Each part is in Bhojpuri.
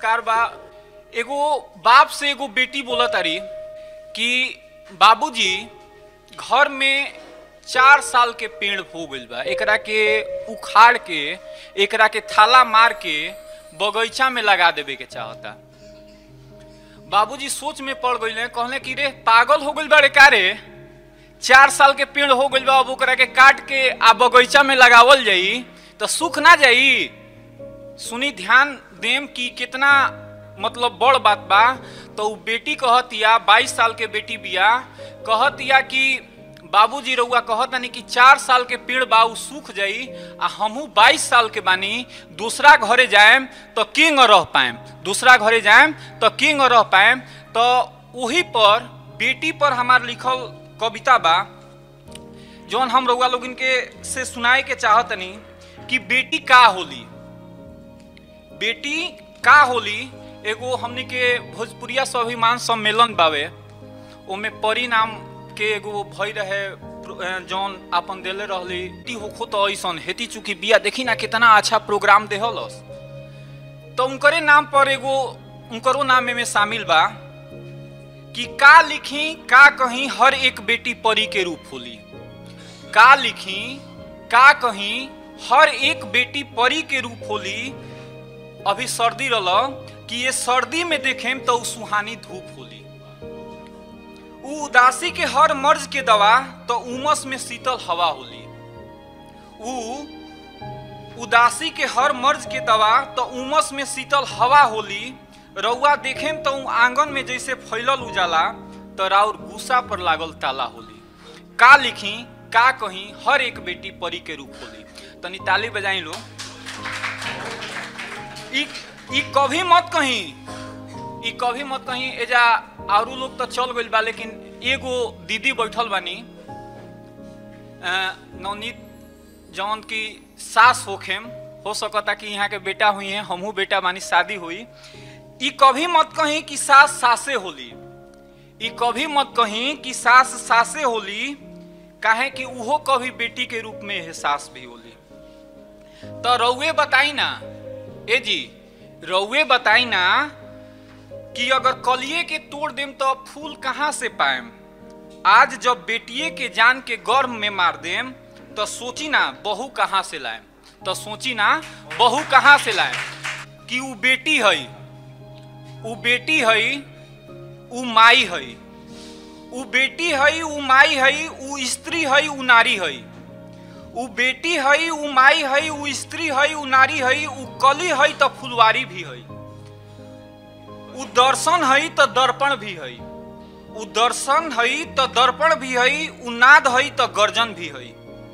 नमस्कार बा एगो बाप से एगो बेटी बोला तारी कि बाबूजी घर में चार साल के पेड़ हो गइल बा एकरा के उखाड़ के एकरा के थाला मार के बगीचा में लगा देवे के चाहता बाबूजी सोच में पड़ गइले कहले कि रे पागल हो गइल बाड़े का रे चार साल के पेड़ हो गइल बा अब ओकरा के काट के आ बगीचा में लगावल जाई तो सूख ना जाई सुनी ध्यान देम कि कितना मतलब बड़ बात बा तो उ बेटी कहतिया बाईस साल के बेटी बिया कहतिया कि बाबूजी रउआ कहतानी कि चार साल के पेड़ बा उ सूख जाई आ हमहू बाईस साल के बानी दूसरा घरे जाएम तो किंग रह पाएम दूसरा घरे जाएम तो किंग रह पाएम तो वही पर बेटी पर हमार लिखल कविता बा जौन हम रउआ लोगन के से सुनाए के चाहतनी कि बेटी का होली बेटी का होली एगो हमनी के भोजपुरिया स्वाभिमान सम्मेलन बावे ओमे परिणाम के एगो भई रहे प्र- जौन आपन देले रहली ती होखो तो ऐसन हेती चुकी बिया देखी ना कितना अच्छा प्रोग्राम देहलस तो उनकरे नाम पर एगो उनकरो नाम में शामिल बा कि का लिखी का कहीं हर एक बेटी परी के रूप होली का लिखी का कहीं हर एक बेटी परी के रूप होली अभी सर्दी रल कि ये सर्दी में देखेम तो उ सुहानी धूप होली उ उदासी के हर मर्ज के दवा तो उमस में शीतल हवा होली उ उदासी के हर मर्ज के दवा तो उमस में शीतल हवा होली रउआ देखेम तो उ आंगन में जैसे फैलल उजाला तो राउर गुस्सा पर लागल ताला होली का लिखी का कहीं हर एक बेटी परी के रूप होली तनी ताली बजाई लो ई ई कभी मत कहीं ई कभी मत कहीं एजा आरू लोग तो चल गइल बा लेकिन एगो दीदी बैठल बानी अ, नवनीत जौन की सास होखेम हो सकता कि यहाँ के बेटा हुई है हमहू बेटा बानी शादी हुई ई कभी मत कहीं कि सास सासे होली ई कभी मत कहीं कि सास सासे होली काहे कि उहो कभी बेटी के रूप में एहसास भी होली तो रउए बताई ना ए जी रउए बताई ना कि अगर कलिए के तोड़ देम तो फूल कहाँ से पाएम आज जब बेटिए के जान के गर्भ में मार देम तो सोची ना बहू कहाँ से लाएम तो सोची ना बहू कहाँ से लाएम कि उ बेटी है उ बेटी है उ माई है उ बेटी है उ माई है उ स्त्री है उ नारी है उ बेटी है उ माई है उ स्त्री है उ नारी है उ कली है तो फुलवारी भी है उ दर्शन है तो दर्पण भी है उ दर्शन है तो दर्पण भी है उ नाद है तो गर्जन भी है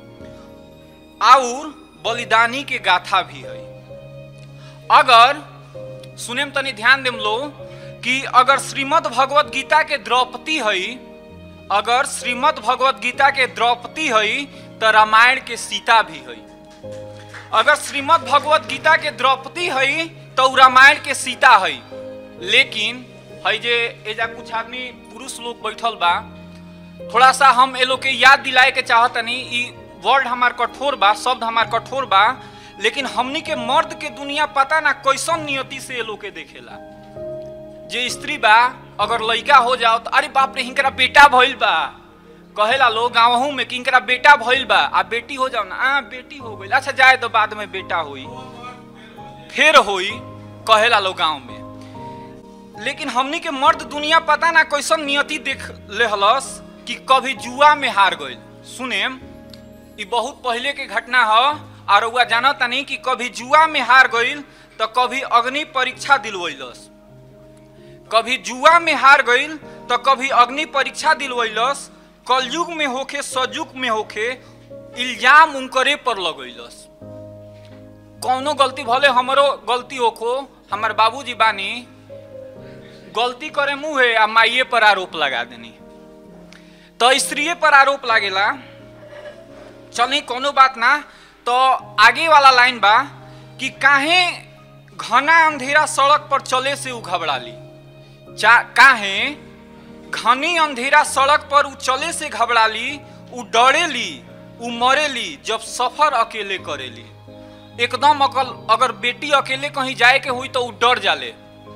और बलिदानी के गाथा भी है अगर सुनेम तनी ध्यान देम लो कि अगर श्रीमद् भगवत गीता के द्रौपदी है अगर श्रीमद् भगवत गीता के द्रौपदी है तो रामायण के सीता भी है अगर श्रीमद् भगवत गीता के द्रौपदी है तो उ रामायण के सीता है लेकिन है जे एजा कुछ आदमी पुरुष लोग बैठल बा थोड़ा सा हम ए लोग के याद दिलाए के चाहतनी ई वर्ड हमार कठोर बा शब्द हमार कठोर बा लेकिन हमनी के मर्द के दुनिया पता ना कैसन नियति से ए लोग के देखेला जे स्त्री बा अगर लड़का हो जाओ तो अरे बाप रे हिंकरा बेटा भइल बा कहेला लोग गाँवहू में कि हिंकरा बेटा भइल बा आ बेटी हो जाओ ना आ बेटी हो गई अच्छा जाए तो बाद में बेटा होई फिर होई कहेला लोग गाँव में लेकिन हमनी के मर्द दुनिया पता ना कैसन नियति देख लेहलस कि कभी जुआ में हार गइल सुनेम ई बहुत पहले के घटना ह और रउआ जानत तानी कि कभी जुआ में हार गइल तो कभी अग्नि परीक्षा दिलवैलस कभी जुआ में हार गइल तो कभी अग्नि परीक्षा दिलवैलस कलयुग में होखे सजुग में होखे इल्जाम उनकरे पर लगैलस कौनो गलती भले हमरो गलती होखो हमार बाबूजी बानी गलती करे मुँहे आ माइये पर आरोप लगा देनी तो स्त्रीये पर आरोप लागेला चली कोनो बात ना तो आगे वाला लाइन बा कि काहे घना अंधेरा सड़क पर चले से उ घबराली चा काहे घनी अंधेरा सड़क पर उ चले से घबराली उ डरेली उ मरेली जब सफर अकेले करेली एकदम अकल अगर बेटी अकेले कहीं जाए के हुई तो उ डर जाले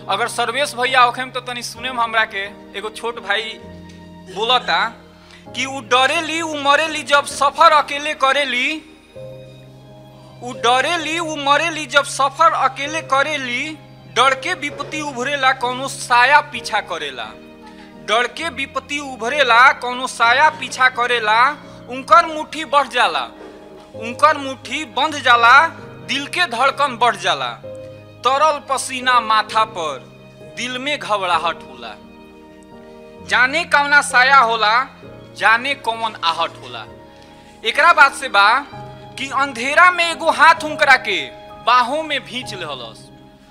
अगर सर्वेश भैया होखेम तो तनी सुनेम हमरा के एगो छोट भाई बोलता कि उ डरेली उ मरेली जब सफर अकेले करेली उ डरेली उ मरेली जब सफर अकेले करेली डर के विपत्ति उभरेला कौनो साया पीछा करेला डर के विपत्ति उभरेला कौनो साया पीछा करेला उनकर मुट्ठी बढ़ जाला उनकर मुट्ठी बंध जाला दिल के धड़कन बढ़ जाला तरल पसीना माथा पर दिल में घबराहट होला जाने कौना साया होला जाने कौन आहट होला एकरा बात से बा कि अंधेरा में एगो हाथ उनकरा के बाहों में भींच लहलस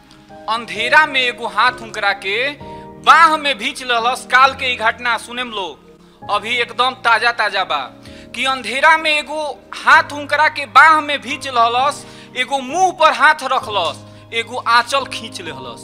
अंधेरा में एगो हाथ उनकरा के बाह में भींच लहलस काल के ई घटना सुनेम लोग अभी एकदम ताजा ताजा बा कि अंधेरा में एगो हाथ उनकरा के बाह में भींच लहलस एगो मुंह पर हाथ रखलस एगो आंचल खींच लेहलस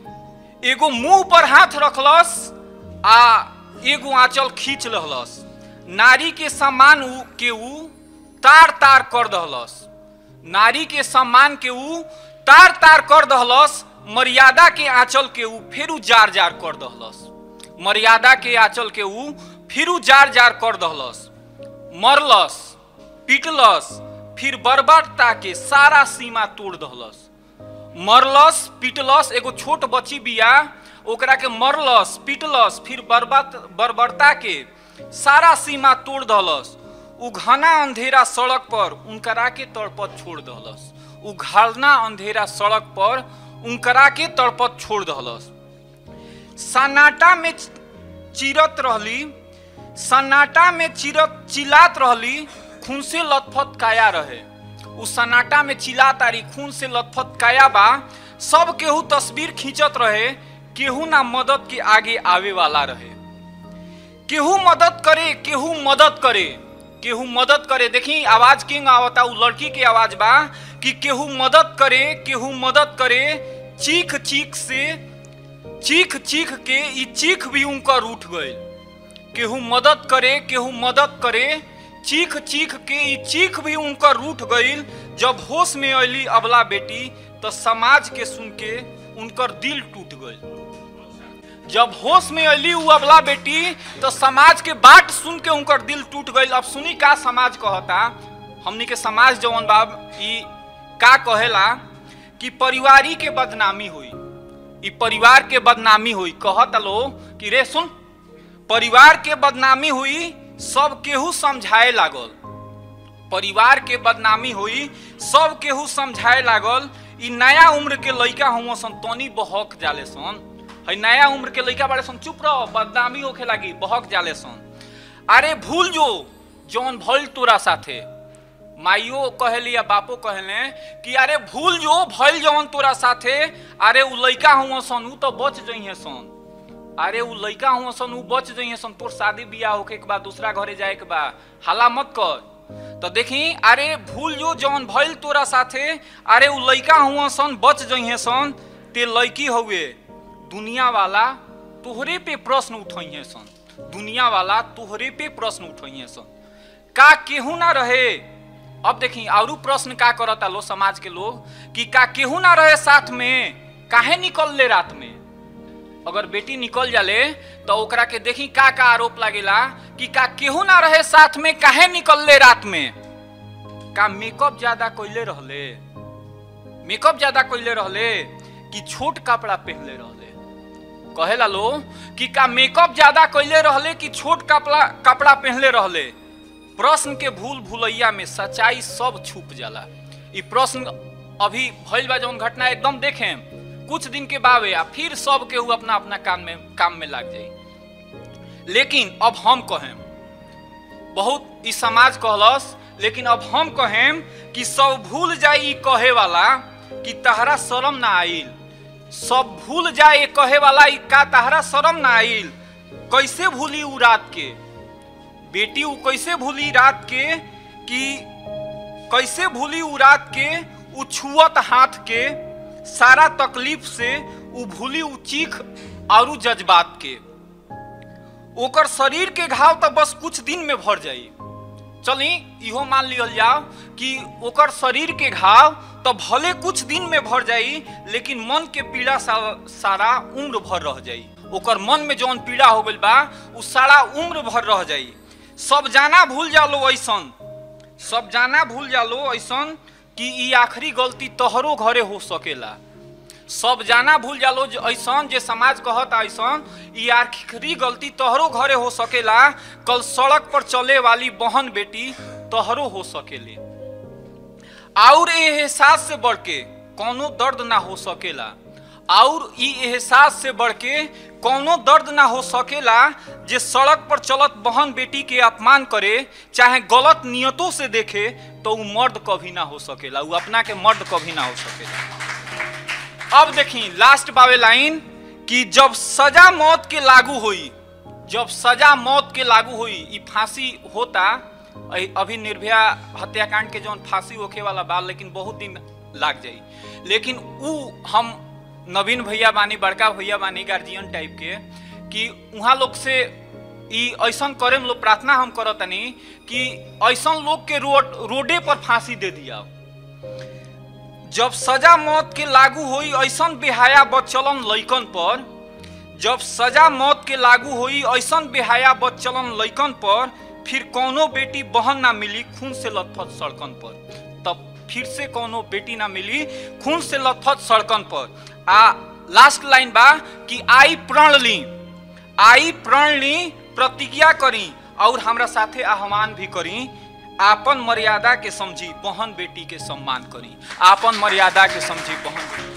एगो मुंह पर हाथ रखलस आ एगो आंचल खींच लहलस नारी के सम्मान उ के ऊ तार तार कर दहलस नारी के सम्मान के ऊ तार तार कर दहलस मर्यादा के आंचल के ऊ फेरू जार जार कर दहलस मर्यादा के आंचल के ऊ फिरू जार जार कर दहलस मरलस पिटलस फिर बर्बरता के सारा सीमा तोड़ दहलस मरलस पिटलस एगो छोट बच्ची बिया ओकरा के मरलस पिटलस फिर बर्बाद बर्बरता के सारा सीमा तोड़ दहलस उ घना अंधेरा सड़क पर उनकरा के तड़पत छोड़ दहलस उ घना अंधेरा सड़क पर उनकरा के तड़पत छोड़ दहलस सन्नाटा में चिरत रहली सन्नाटा में चिरत चिल्लात रहली खून से लथपथ काया रहे उ सन्नाटा में चिल्ला तारी खून से लथपथ काया बा सब केहू तस्वीर खींचत रहे केहू ना मदद के आगे आवे वाला रहे केहू मदद करे केहू मदद करे केहू मदद करे देखी आवाज किंग आवता उ लड़की के आवाज बा कि केहू मदद करे केहू मदद करे चीख चीख से चीख चीख के ई चीख भी उनकर उठ गए केहू मदद करे केहू मदद करे चीख चीख के ई चीख भी उनकर रूठ गईल जब होश में अली अबला बेटी तो समाज के सुन के उनकर दिल टूट गईल जब होश में अली उ अबला बेटी तो समाज के बात सुन के उनकर दिल टूट गईल अब सुनी का समाज कहता हमनी के समाज जवन बाब ई का कहेला कि परिवारी के बदनामी हुई ई परिवार के बदनामी हुई कहता लो कि रे सुन परिवार के बदनामी हुई सब केहू समझाए लागल परिवार के बदनामी हुई सब केहू समझाए लागल ई नया उम्र के लइका हुआ सन तनी बहक जाले सन है नया उम्र के लइका बाड़े सन चुप रह बदनामी होखे लागी बहक जाले सन अरे भूल जो जौन भइल तोरा साथे माइयो कहली या बापो कहले कि अरे भूल जो भइल जौन तोरा साथे अरे उ लइका हुआ सन उ तो बच जइहे सन अरे उ लइका हुआ सन उ बच जइहे सन तोर शादी बियाह होके के बाद दूसरा घरे जाए के बा हला मत कर तो देखी अरे भूल जो जौन भइल तोरा साथे अरे उ लइका हुआ सन बच जइहे सन ते लइकी हउए दुनिया वाला तोहरे पे प्रश्न उठइहे सन दुनिया वाला तोहरे पे प्रश्न उठइहे सन का केहू ना रहे अब देखी और प्रश्न का करता लो समाज के लोग कि का केहू ना रहे साथ में काहे निकल ले रात में अगर बेटी निकल जाले तो ओकरा के देखी का का आरोप लागेला कि का केहू ना रहे साथ में काहे निकल ले रात में का मेकअप ज्यादा कोइले रहले मेकअप ज्यादा कोइले रहले कि छोट कपड़ा पहनले रहले कहेला लो कि का मेकअप ज्यादा कोइले रहले कि छोट कपड़ा कपड़ा पहनले रहले प्रश्न के भूल भूलैया में सच्चाई सब छुप जाला ई प्रश्न अभी भइल बा जौन घटना एकदम देखें कुछ दिन के बावे आ फिर सब केहू अपना अपना काम में काम में लाग जाई लेकिन अब हम कहें बहुत ई समाज कहलस लेकिन अब हम कहें कि सब भूल जाई ई कहे वाला कि तहरा शरम ना आइल सब भूल जाए कहे वाला ई का तहरा शरम ना आइल कैसे भूली उ रात के बेटी उ कैसे भूली रात के कि कैसे भूली उ रात के उ छुअत हाथ के सारा तकलीफ से उ भूली उ चीख और जज्बात के ओकर शरीर के घाव तो बस कुछ दिन में भर जाई चली इहो मान लियल जाओ कि ओकर शरीर के घाव तो भले कुछ दिन में भर जाई लेकिन मन के पीड़ा सा, सारा उम्र भर रह जाई ओकर मन में जौन पीड़ा हो गइल बा उ सारा उम्र भर रह जाई सब जाना भूल जालो ऐसन सब जाना भूल जालो ऐसन कि ई आखिरी गलती तोहरो घरे हो सकेला सब जाना भूल जालो जे ऐसन जे समाज कहता ऐसन ई आखिरी गलती तोहरो घरे हो सकेला कल सड़क पर चले वाली बहन बेटी तोहरो हो सकेले और ये एहसास से बढ़ के कोनो दर्द ना हो सकेला और ई एहसास से बढ़ के कोनो दर्द ना हो सकेला जे सड़क पर चलत बहन बेटी के अपमान करे चाहे गलत नियतों से देखे तो उ मर्द कभी ना हो सकेला उ अपना के मर्द कभी ना हो सकेला अब देखी लास्ट बावे लाइन कि जब सजा मौत के लागू हुई जब सजा मौत के लागू हुई ई फांसी होता अ- अभी निर्भया हत्याकांड के जौन फांसी होखे वाला बा लेकिन बहुत दिन लाग जाई लेकिन उ हम नवीन भैया बानी बड़का भैया बानी गार्जियन टाइप के कि उहाँ लोग से ई ऐसन करे में लोग प्रार्थना हम करतनी कि ऐसन लोग के रोड रोडे पर फांसी दे दिया जब सजा मौत के लागू हुई ऐसन बेहाया बदचलन लइकन पर जब सजा मौत के लागू हुई ऐसन बेहाया बदचलन लइकन पर फिर कोनो बेटी बहन ना मिली खून से लथपथ सड़कन पर तब फिर से कोनो बेटी ना मिली खून से लथपथ सड़कन पर आ लास्ट लाइन बा कि आई प्रण ली आई प्रण ली प्रतिज्ञा करी और हमरा साथे आह्वान भी करी आपन मर्यादा के समझी बहन बेटी के सम्मान करी आपन मर्यादा के समझी बहन बेटी